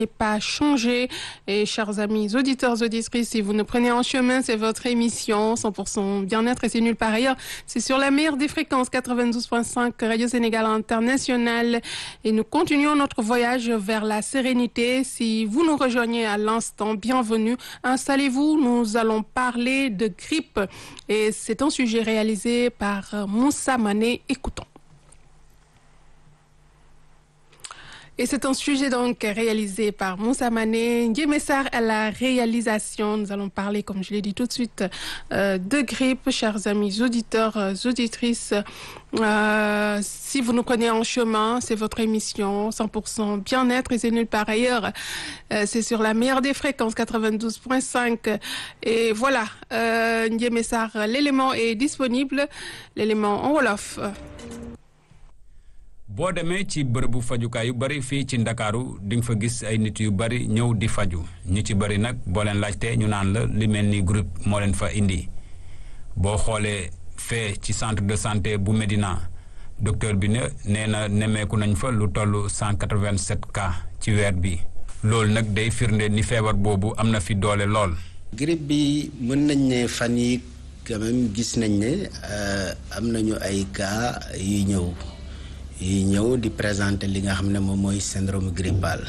pas changé. Et chers amis auditeurs, auditrices, si vous nous prenez en chemin, c'est votre émission 100% bien-être et c'est nulle part ailleurs. C'est sur la meilleure des fréquences 92.5 Radio Sénégal International et nous continuons notre voyage vers la sérénité. Si vous nous rejoignez à l'instant, bienvenue. Installez-vous. Nous allons parler de grippe et c'est un sujet réalisé par Moussa Mané. Écoutons. Et c'est un sujet donc réalisé par Moussa Mané, Ndiémessar à la réalisation. Nous allons parler, comme je l'ai dit tout de suite, euh, de grippe, chers amis auditeurs, euh, auditrices. Euh, si vous nous prenez en chemin, c'est votre émission 100% bien-être et c'est nulle part ailleurs. c'est sur la meilleure des fréquences 92.5. Et voilà, euh, Ndiémessar, l'élément est disponible, l'élément en Wolof. boo demee ci bërëbu fajukaay yu bari fii ci ndakaaru di nga fa gis ay nit yu bari ñëw di faju ñu ci bari nag boo leen laajtee ñu naan la li mel ni groupe moo leen fa indi boo xoolee fee ci centre de santé bu Médina docteur bi ne nee na nemmeeku nañ fa lu toll 187 cas ci weer bi loolu nag day firnde ni feebar boobu am na fi doole lool. grippe bi mën nañ ne fan yi quand même gis nañ ne am nañu ay cas yu ñëw. yi ñëw di présenter li nga xam ne moom mooy syndrome grippal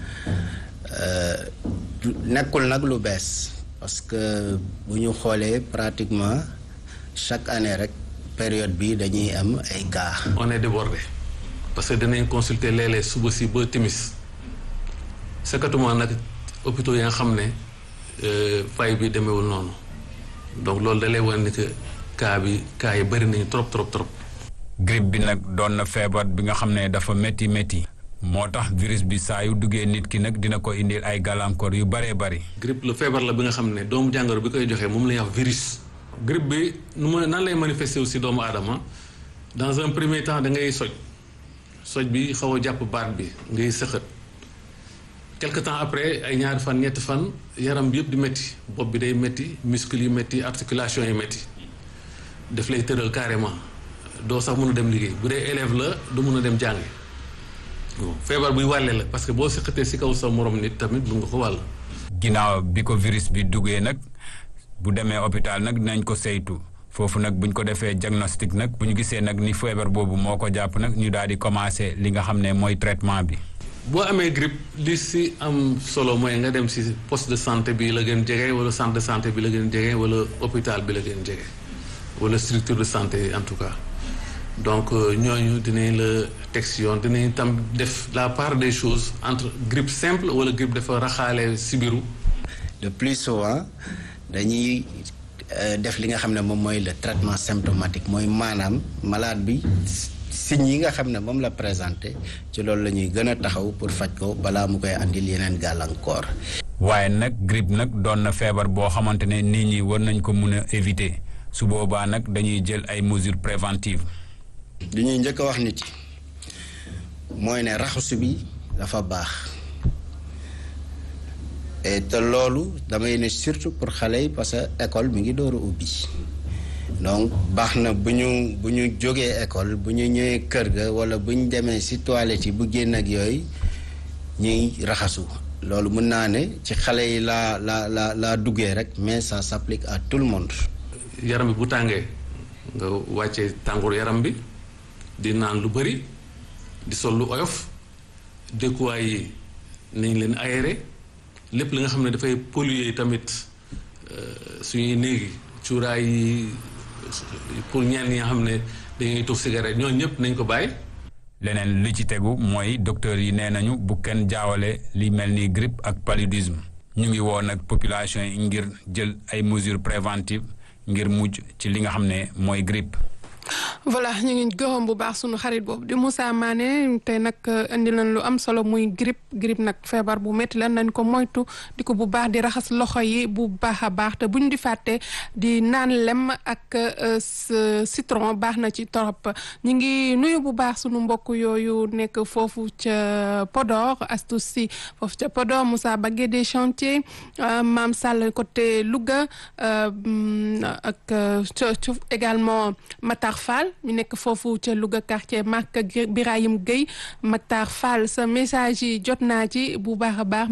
nekkul nag lu bees parce que bu ñu xoolee pratiquement chaque année rek période bi dañuy am ay cas. on est débordé parce que danañ consulter léeg-léeg suba si ba timis sakatuma nag hôpitaux yi nga xam ne fay bi demeewul noonu donc loolu da lay wan ni que cas bi cas yi bëri nañu trop trop trop. grippe bi nag doon na feebar bi nga xam ne dafa métti métti moo tax virus bi saa yu duggee nit ki nag dina ko indil ay gàllankoor yu bëree bëri. grippe lu feebar la bi nga xam ne doomu jàngoro bi koy joxee moom la ñuy wax virus. grippe bi nu ma nan lay manifester aussi doomu aadama dans un premier temps da ngay soj soj bi xaw a jàpp baat bi ngay sëxët quelque temps après ay ñaari fan ñetti fan yaram bi yëpp di métti bopp bi day métti muscle yi métti articulation yi métti daf lay tëral carrément. doo sax mën a dem liggéey bu dee élève la du mën a dem jàngi feebar buy wàlle la parce que boo sëqatee si kaw sa morom nit tamit mun nga ko wàll. ginnaaw bi ko virus bi duggee nag bu demee hôpital nag dinañ ko saytu foofu nag buñ ko defee diagnostic nag bu ñu gisee nag ni feebar boobu moo ko jàpp nag ñu daal di commencer li nga xam ne mooy traitement bi. boo amee grippe li si am solo mooy nga dem si poste de santé bi la gën jege wala centre de santé bi la gën jege wala hôpital bi la gën jege wala structure de santé en tout cas. donc ñooñu dinañ la teg si yoon dinañ tam def la part des choses entre grippe simple wala grippe dafa raxaale sibiru le plus souvent dañuy def li nga xam ne moom mooy le traitement symptomatique mooy maanaam malade bi signes yi nga xam ne moom la présenté ci loolu la ñuy gën a taxaw pour faj ko balaa mu koy andil yeneen gàllankoor. waaye nag grippe nag doon na feebar boo xamante ne nit ñi war nañ ko mun a éviter su boobaa nag dañuy jël ay mesures préventives. li ñuy njëkk a wax nit yi mooy ne raxasu bi dafa baax et te loolu damay ne surtout pour xale yi parce que école mi ngi door a ubbi donc baax na bu ñu bu ñu jógee école bu ñu ñëwee kër ga wala bu ñu demee ci toilette yi bu génn ak yooyu ñuy raxasu loolu mën naa ne ci xale yi laa la la laa duggee rek mais ça s'applique à tout le monde. yaram bi bu tàngee nga wàccee tàngoor yaram bi. di naan lu bëri di sol lu oyof dëkkuwaay yi nañ leen aéré lépp li nga xam ne dafay polluer tamit suñuy néegi cuuraay yi pour ñenn ñi nga xam ne dañuy tux cigarette ñooñu ñëpp nañ ko bàyyi. leneen li ci tegu mooy docteur yi nee nañu bu kenn jaawale li mel ni grippe ak paludisme ñu ngi woo nag population yi ngir jël ay mesures préventives ngir mujj ci li nga xam ne mooy grippe. voilà ñu ngi gërëm bu baax sunu xarit boobu di Moussa Mané tey nag indi nañ lu am solo muy grippe grippe nag feebar bu métti la nañ ko moytu di ko bu baax di raxas loxo yi bu baax a baax te buñ di fàtte di naan lem ak citron baax na ci torop ñu ngi nuyu bu baax sunu mbokk yooyu nekk foofu ca Podor Astou Sy foofu ca Podor Moussa Bagué des chantiers Maam Sall côté Louga ak également Matar Mactar Fall mi nekk foofu ca Louga quartier Makka Birahim Gueye Mactar Fall sa message yi jot naa ci bu baax a baax